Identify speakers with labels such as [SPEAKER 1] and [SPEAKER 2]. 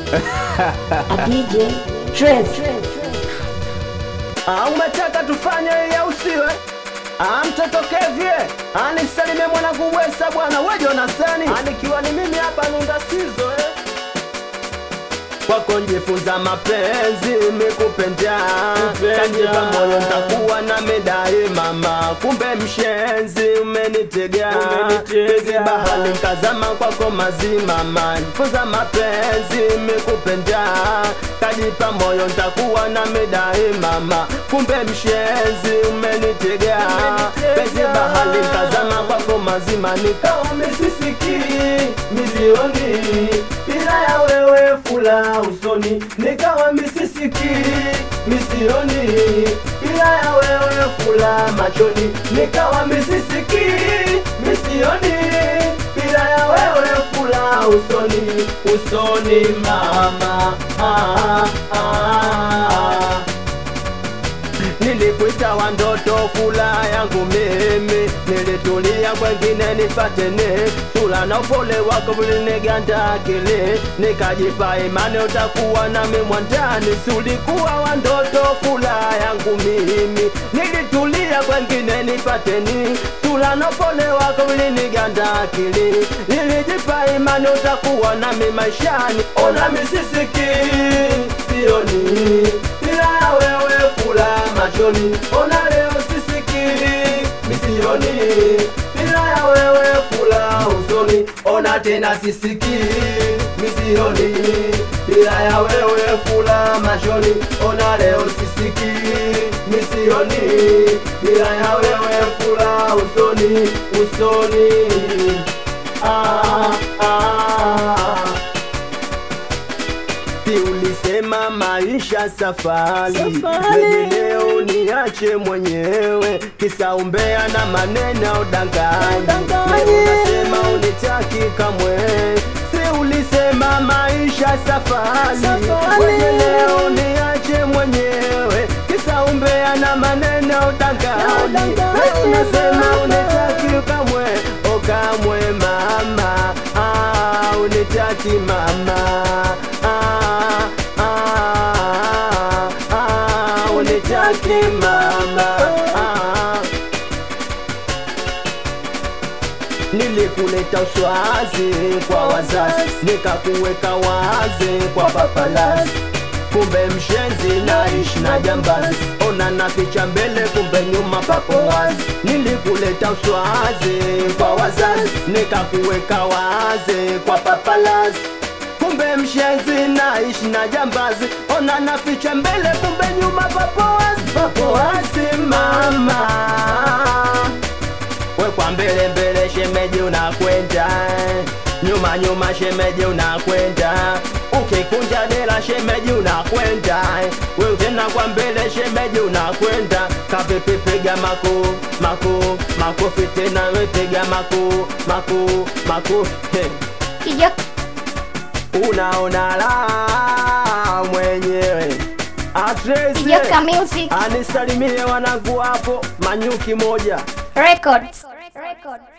[SPEAKER 1] A DJ Trace.
[SPEAKER 2] Ah, umetaka tufanye ili au siwe? Ah, mtoto Kevye anisalimie mwanangu Wesa bwana we Jonasani, anikiwa ni mimi hapa Nunda Sizo eh. Kwako njifunza mapenzi mikupenda kajipa moyo ntakuwa na medai mama, kumbe mshenzi umenitega pezi bahali nkazama kwako mazimama, njifunza mapenzi mikupenda kajipa moyo ntakuwa na medai mama, kumbe mshenzi umenitega pezi bahali nkazama kwako mazima, nikawa misisiki milioni bila ya wewe fula usoni, nikawa misisiki misioni bila ya wewe fula machoni, nikawa misisiki misioni bila ya wewe fula usoni, usoni mama ah, ah. Nilikuita wa ndoto fula yangu mimi, nilitulia kwengine nipatene sura na upole wako viliniganda akili, nikajipa imani utakuwa nami mwandani. Si ulikuwa wa ndoto fula yangu mimi, nilitulia kwengine nipateni sura na upole wako viliniganda akili, nilijipa imani utakuwa nami maishani. Ona misisiki sioni bila ya wewe fula machoni, ona leo sisikii misioni bila ya wewe fula usoni, ona tena sisikii misioni bila ya wewe fula machoni, ona leo sisikii misioni bila ya wewe fula usoni, usoni ah, ah. Si ulisema maisha safari,
[SPEAKER 1] Safari.
[SPEAKER 2] Wewe leo niache mwenyewe, kisa umbea na maneno udanganyi.
[SPEAKER 1] Udanganyi.
[SPEAKER 2] Leo unasema unitaki kamwe. Si ulisema maisha safari,
[SPEAKER 1] Safari.
[SPEAKER 2] Wewe leo niache mwenyewe, kisa umbea na maneno udanganyi.
[SPEAKER 1] Udanganyi,
[SPEAKER 2] Leo unasema
[SPEAKER 1] mama.
[SPEAKER 2] unitaki kamwe, o kamwe mama, ah, unitaki mama ah, ah, ah, unitaki mama ah. Nilikuleta uswazi kwa wazazi, nikakuweka wazi kwa papalazi, kumbe mshenzi naishi na jambazi, ona na picha mbele, kumbe nyuma papo wazi. Nilikuleta uswazi kwa wazazi, nikakuweka wazi kwa papalazi kumbe mshenzi naishi na jambazi, ona na picha mbele, kumbe nyuma papo wazi, papo wazi mama we kwa mbele mbele shemeji unakwenda nyuma nyuma shemeji unakwenda ukikunja dela shemeji unakwenda we tena kwa mbele shemeji unakwenda kavipi piga mako mako makofi tena we piga mako mako makofi hey
[SPEAKER 1] Kijo
[SPEAKER 2] unaona la mwenyewe Atrese
[SPEAKER 1] Kijoka Music
[SPEAKER 2] anisalimie wanangu hapo manyuki moja
[SPEAKER 1] Records. Records.